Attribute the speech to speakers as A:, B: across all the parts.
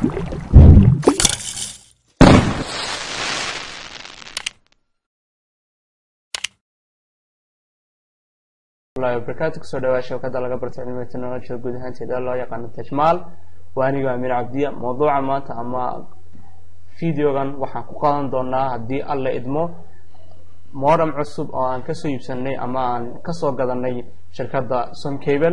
A: barakaatu kusoo dhawaa shabakada laga barto cilmiga technologiga guud ahaanteeda loo yaqaano tajmaal waa aniga amiir cabdiya mawduuca maanta ama videogan waxaan ku qadan doonaa haddii alla idmo modem cusub oo aan kasoo iibsanay ama aan kasoo gadanay shirkadda somcable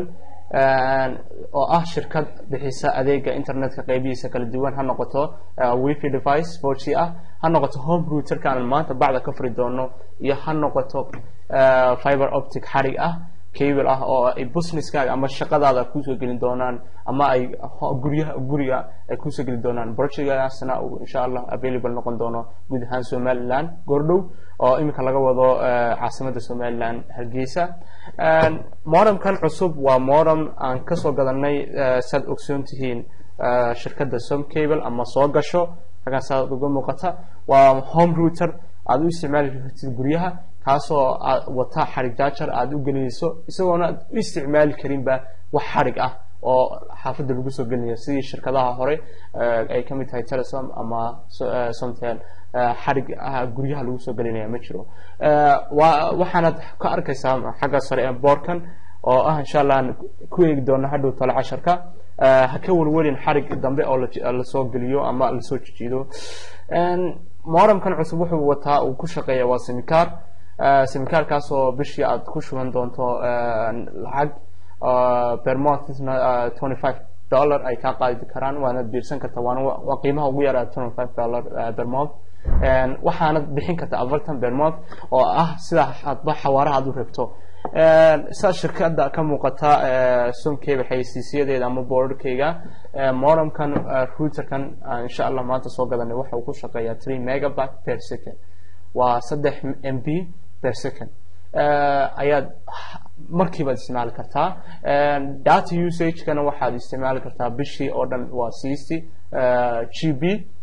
A: oo ah shirkad bixisa adeega internetka qeybihiisa kala duwan ha noqoto wifi device four g ah ha noqoto home routerka aan maanta bacda ka furi doono iyo ha noqoto fiber optic xarig ah cable ah oo ay businesskaaga ama shaqadaada kusoo gelin doonaan ama ay guryaha guriga ay kusoo geli doonaan projectgaasna uu insha allah available noqon doono guud ahaan somaliland goordhow oo iminka laga wado caasimada somaliland hargeysa modemkan cusub waa modem aan kasoo gadanay saad ogsoon tihiin shirkadda somcable ama soo gasho hagaan saad uga muuqata waa home router aada u isticmaali kartid guryaha kaasoo aad wata xarig jaajar aada u gelinayso isagoona aad u isticmaali karinba wax xarig ah oo xaafadda lagu soo gelinayo sidii shirkadaha hore ay ka mid tahay telesom ama somtel xarig guryaha lagu soo gelinaya ma jiro wa waxaanad ka arkaysaa xagga sare ee boorkan oo ah insha allah aan ku eegi doono hadhow tale casharka ha ka welwelin xarig dambe oo lasoo geliyo ama lasoo jijiido modemkan cusub wuxuu wataa uu ku shaqeeya waa simicar simicarkaas oo bishii aad ku shuban doonto lacag bermonthna twenty five dollar ay kaa qaadi karaan waanad biirsan karta waana waa qiimaha ugu yaraa twenty five dollar bermonth waxaanad bixin karta afartan bermonth oo ah sida hadba xawaaraha aad u rabto saa shirkada ka muuqata somcable xayeysiisyadeeda ama boorarkeyga modemkan routerkan insha allah maanta soo gadanay waxa uu ku shaqeeyaa three megabyte per second waa saddex m b per second ayaad markiibaad isticmaali kartaa data usagekana waxaad isticmaali kartaa bishii oo dhan waa sixty g b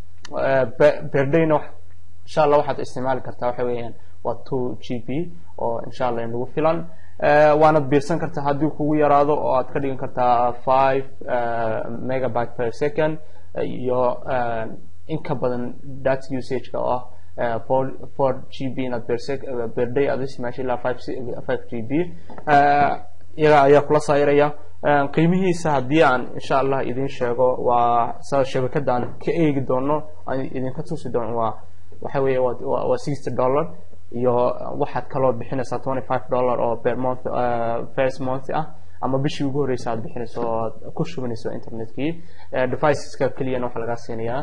A: berdayna insha allah waxaad isticmaali kartaa waxa weeyaan waa two g b oo insha allah inagu filan waanad biirsan kartaa haddii kugu yaraado oo aad ka dhigan kartaa five megabyte per second iyo in ka badan data usageka oo ah four four g b inaad bersec berday aad isticmaasha ilaa five five g b iyaga ayaa kula sayraya qiimihiisa haddii aan insha allah idin sheego waa sa shabakada aan ka eegi doono aan idinka tusi doono waa waxa weeye waa waa sixty dollar iyo waxaad kaloo bixinaysaa twenty five dollar oo per month first month ah ama bishii ugu horreysa aad bixinayso oo aad ku shubanayso internetkii deviceska keliyana waxaa lagaa siinayaa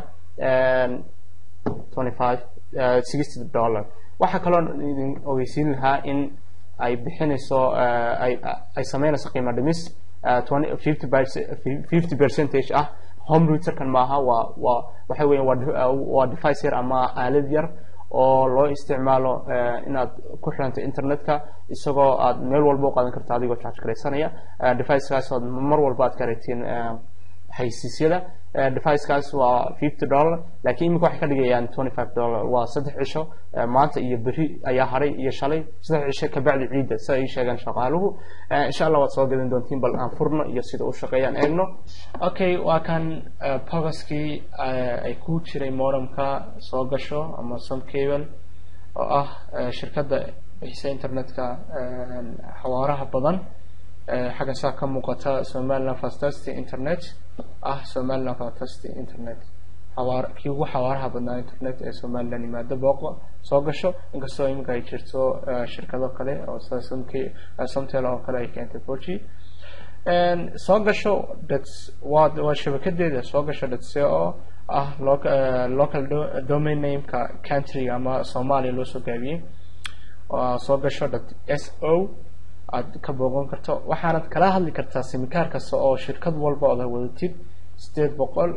A: twenty five sixty dollar waxaa kaloo idin ogeysiin lahaa in ay bixinayso ay ay sameynayso qiimo dhimis twenty fifty fifty percentage ah home routerkan maaha waa waa waxa weya waa waa device yar ama aalad yar oo loo isticmaalo inaad ku xiranto internetka isagoo aad meel walba u qaadan karto adigoo charge garaysanaya devicekaas ood mar walba aad ka aragtiin xaysiisyada devicekaas waa fifty dollar lakiin iminka waxay ka dhigayaan twenty five dollar waa saddex cisho maanta iyo beri ayaa haray iyo shalay saddex cisho kabacdi ciidda sida ay sheegeen shaqaaluhu insha allah waad soo gadan doontiin bal aan furno iyo sida u shaqeeyaan eegno okay waa kan bogaskii ay ku jiray modemka soo gasho ama somcable oo ah shirkadda bixisa internetka xawaaraha badan xaggan saa ka muuqata somaliland fantastic internet ah somaliland fantastic internet xawaar kii ugu xawaaraha badnaa internet ee somaliland yimaado booqo soo gasho inkastoo iminka ay jirto shirkado kale oo sida somk somtel oo kale ay keentay four g soo gasho dat waa waa shabakadeeda soo gasho dat c o ah local domain nameka countryga ama soomaaliya loo soo gaabiyey soo gasho dat s o aad ka booqan karto waxaanad kala hadli kartaa simikaar kasta oo shirkad walba oda wadatid sideed boqol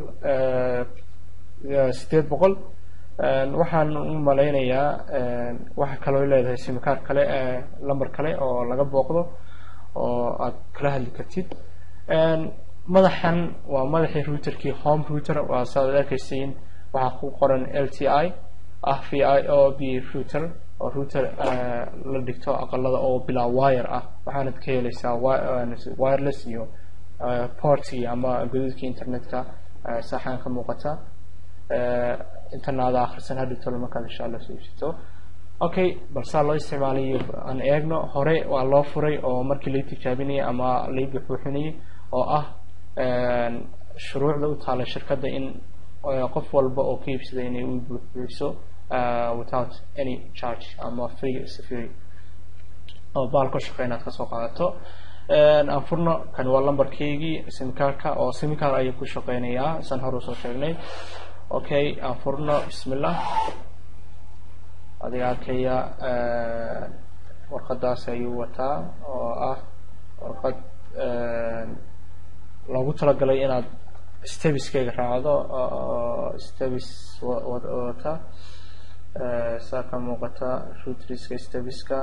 A: sideed boqol waxaan u malaynayaa waxa kaloo leedahay simikaar kale lamber kale oo laga booqdo oo aad kala hadli kartid madaxan waa madaxii routerkii home router waa saaad arkaysiin waxaa ku qoran l t i ah v i o b router oo router la dhigto aqalada oo bilaa wire ah waxaanad ka helaysaa wireless iyo portki ama godadkii internetka saaxaan ka muuqata intana ada akhrisan hadhi tolo markaad insha allah soo iibsato okay balsaa loo isticmaalayo aan eegno hore waa loo furay oo markii lai tijaabinayay ama lai buxbuuxinayay oo ah shuruucda u taala shirkadda in qof walba oo ka iibsada inay u buuxbuuxiso without any charge ama free free oo baalka shaqe inaad kasoo qaadato aan furno kan waa lambarkeygii simkaarka oo simkaar ayuu ku shaqeynayaa san hore usoo sheegnay okay aan furno bismillah adiga arkaya warqadaas ayuu wataa oo ah warqad loogu talagalay inaad stebiskeyga raacdo stebis wata saa ka muuqata rutriska stebiska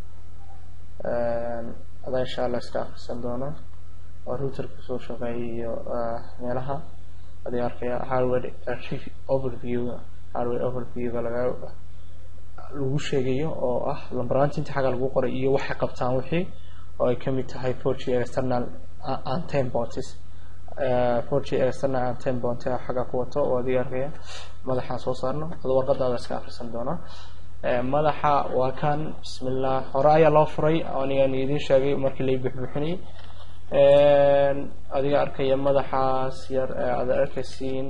A: adaa insha allah iska akrisan doono oo routerka soo shaqeeyayo meelaha adiga arkaya hardware overview hardware overviewga laga lagu sheegayo oo ah lambaraanta inta xagga lagu qoray iyo waxay qabtaan wixii oo ay kamid tahay four g external anten bounties four g external anten bounty xagga ku wato oo adiga arkaya madaxaan soo saarno adoo warqadaada iska akrisan doona madaxa waa kan bismillah hore ayaa loo furay anigan idin sheegay markii lai buxbuxinayay adiga arkaya madaxaas yar aada arkaysiin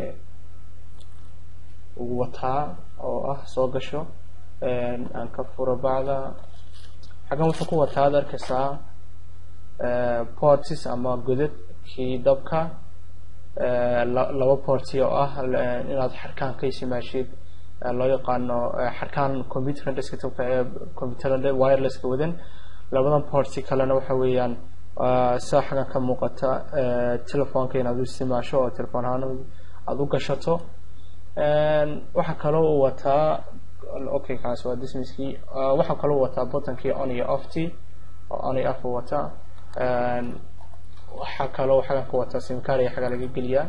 A: ugu wataa oo ah soo gasho aan ka furo bacda xaggan wuxuu ku wataa ad arkaysaa portis ama godadkii dabka laba porti oo ah inaad xarkaan ka isimaashid loo yaqaano xarkaan computerka desktopka ee computerada wirelesska wadan labadan porti kalena waxa weeyaan sida xaggan ka muuqata telefoonka inaad u isticmaasho oo telefoon ahaan aada u gashato waxaa kaloo uu wataa okay kaas waa dismiskii waxaa kaloo wataa butankii on iyo ofty oo on iyo off wataa waxaa kaloo xaggan ka wataa simcar ayaa xagga laga geliyaa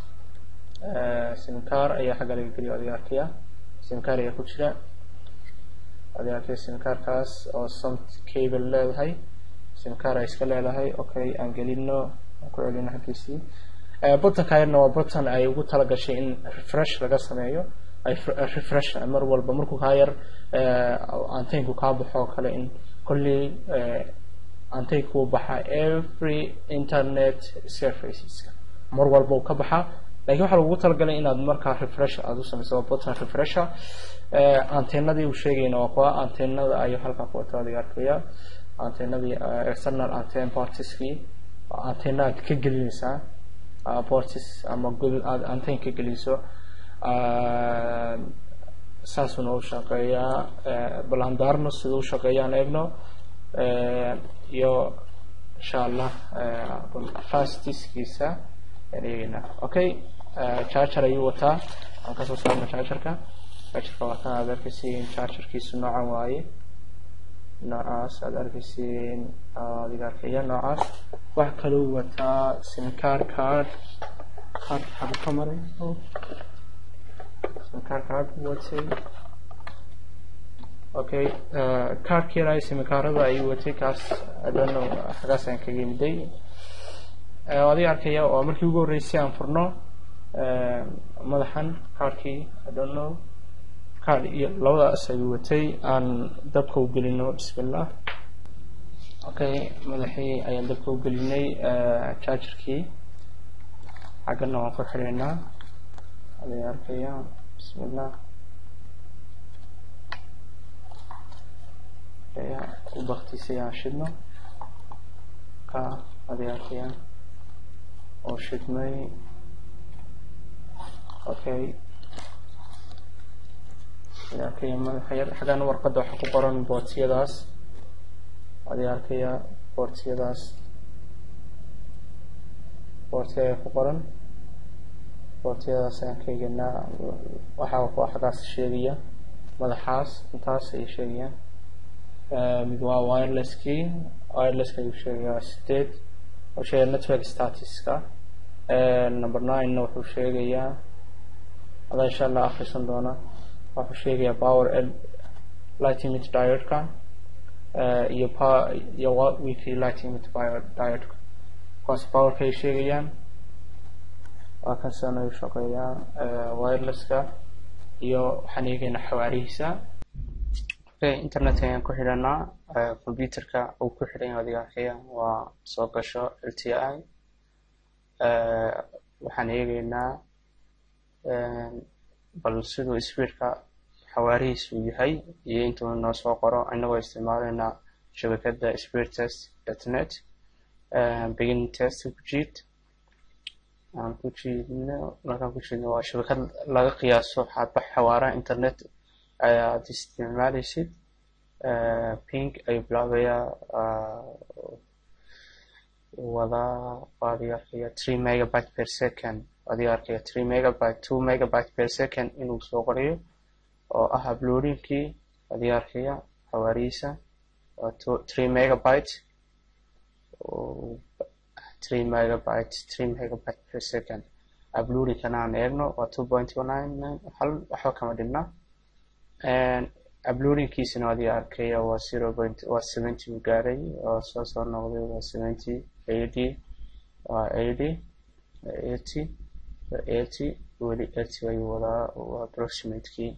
A: simcar ayaa xagga laga geliya adiga arkaya simcar ayaa ku jira adiga arkaya simcarkaas oo somt cable leedahay simcar ay iska leedahay okay aan gelino aan ku celino xaggiisii butanka yarna waa butan ay ugu talagashay in refresh laga sameeyo ay refresh mar walba markuu kaa yar antaynku kaa baxo oo kale in kolley antaynku baxa every internet surfaceska mar walba uu ka baxa lakin waxaa lagu talagalay inaad markaa refresh aada u sameyso waa butan refresher antennadii uu sheegayna waa kuwa antennada ayuu halkaa ku wata adiga arkaya antennadii external anten portiskii antenna aad ka gelinaysaa portis ama godod aada anten ka geliso saasuna u shaqeeyaa balandarno siduu shaqeeyaan eegno iyo insha allah fastiskiisa eegeyna okay charger ayuu wataa aan kasoo saarno chargerka chargerka waa kan aad arkaysiin chargerkiisu noocan waaye noocaas aad arkaysiin adiga arkaya noocaas wax kaloo wataa simcar card card xagu ka maray simcar card watay okay cardkii yaray simcarada ayuu watay kaas adano xagaas aan kaga yimiday adiga arkaya oo markii ugu horreysay aan furno madaxan cardkii i don't know card iyo labadaas ayuu watay aan dabka u gelino bismillah okay madaxii ayaan dabka u gelinay chargerkii xaggana waan ku xidhaynaa adiga arkaya bismillah u baktisay aan shidno ka adiga arkaya oo shidmay okay arkaya madaxayar xaggan warqadda waxaa ku qoran bootiyadaas adiga arkaya boortiyadaas boortiya ayaa ku qoran boortiyadaas ayaan ka egenaa waxaa waa xaggaas sheegaya madaxaas intaas ayay sheegayaan mid waa wirelesskii wirelesska ayuu sheegayaa sideed wuxuu sheegaya network statuska number ninena wuxuu sheegayaa adaa insha allah akrisan doona wuxuu sheegayaa power lighting mit diodka iyo iyo weekly lighting mit diodka kuwaas powerka ay sheegayaan waa kasan u shaqeeyaa wirelesska iyo waxaan eegaynaa xawaarihiisa okay internetka ayaan ku xidhanaa computerka uu ku xidhan yahay adiga arkaya waa soo gasho l t i waxaan eegaynaa bal siduu speedka xawaarihiisu yahay iyo intuu noo soo qoro inagoo isticmaalaynaa shabakadda speed test dot net beginning test ku jiid aan ku jiidno markaan ku jiidno waa shabakad laga qiyaaso xadba xawaaraha internet ayaad isticmaalaysid pink ayuu bilaabayaa wadaa adiga arkaya three megabyte per second adiga arkaya three megabyte two megabyte per second inuu soo qorayo oo ah uploadingkii adiga arkaya xawaarihiisa waa three megabyte three megabyte three megabyte per second uploadingkana aan eegno waa two point nine nine hal waxba kama dhibna uploadingkiisana adiga arkaya waa zero point waa seventy u gaaray oo soo soo noqday waa seventy eighty waa eighty eighty eighty weli eighty ayuu wadaa waa approximatekii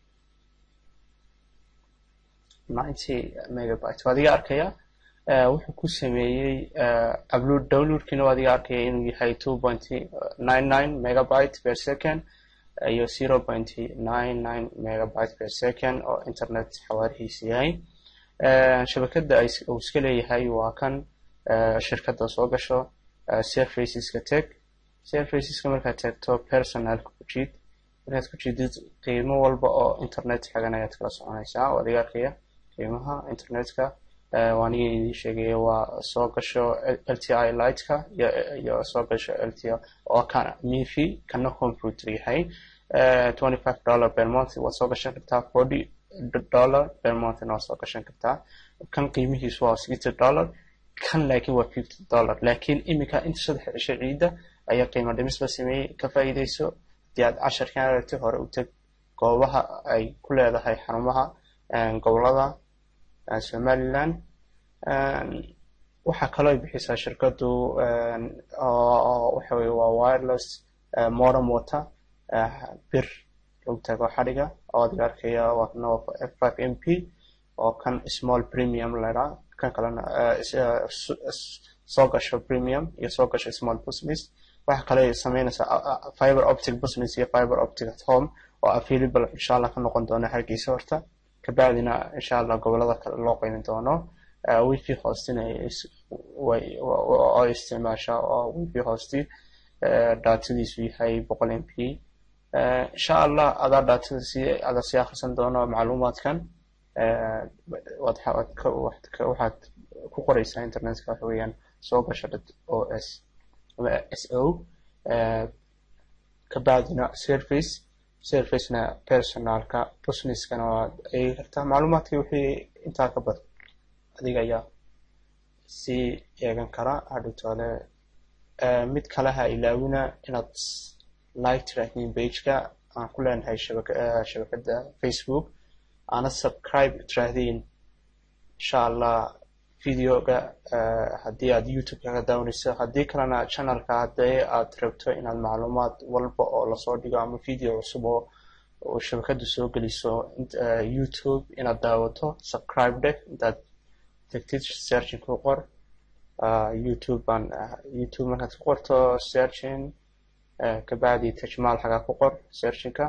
A: ninety megabyte waa adiga arkaya wuxuu ku sameeyey upload downloadkiina waa adiga arkaya inuu yahay two point nine nine megabyte per second iyo zero point nine nine megabyte per second oo internet xawaarihiisa yahay shabakadda uu iska leeyahay waa kan shirkadda soo gasho surfaceska teg surfaceska markaad tagto personalka ku jiid markaad ku jiidid qiimo walba oo internet xagan ayaad kala soconaysaa oo adiga arkaya qiimaha internetka waaniga idin sheegaya waa soo gasho l t i lightka iyo soo gasho l t i oo kana mifi kana computer yahay twenty five dollar per month waad soo gashan kartaa forty dollar per monthna waad soo gashan kartaa kan qiimihiisu waa sixty dollar kan laakiin waa fifty dollar laakiin iminka inta saddex cisho ciidda ayaa qiimo dhimis la sameeyey ka faa'iidayso hadii aad casharkan aragti hore u teg goobaha ay ku leedahay xarumaha gobolada somaliland waxaa kaloo ay bixisaa shirkaddu waxa weye waa wireless modem water bir lagu tago xadhiga oo adiga arkaya waa kana f five m p oo kan small premium laydhaa kan kalena soo gasho premium iyo soo gasho small business waxa kale sameynaysaa fiber optic business iyo fiber optic at home oo available insha allah ka noqon doona hargeysa horta kabacdina insha allah gobolada kale loo qeymin doono wifi hostina oo isticmaasha oo wifi hosti datadiisu yahay boqol m p insha allah adaa datada si ada sii akhrisan doono macluumaadkan waxaad ku qoreysaa internetka waxa weeyaan soo gasha dad o s ama s o kabacdina service servicena personalka businesskana waad eegi kartaa macluumaadkii wixii intaa ka badan adiga ayaa sii eegan karaa hadhowtoole mid kale ha ilaawina inaad like tracking pageka aan ku leenahay shabakadda facebook aana subscribe tiraahdiin insha allah videoga haddii aad youtube kaga daawanayso haddii kalena channelka haddii aad rabto inaad macluumaad walba oo lasoo dhigo ama video cusub oo shabakaddu soo geliso youtube inaad daawato subscribe deh intaad tagtid searching ku qor youtube baan youtube markaad ku qorto searching kabacdi tajmaal xagaa ku qor searchingka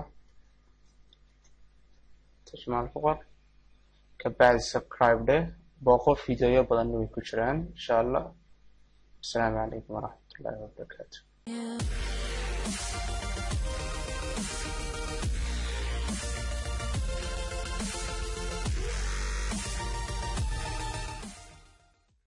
A: tajmaal ku qor kabacdi subscribe deh booqo videoyo badanna way ku jiraan insha allah asalaamu calaykum waraxmat ullahi wabarakaatu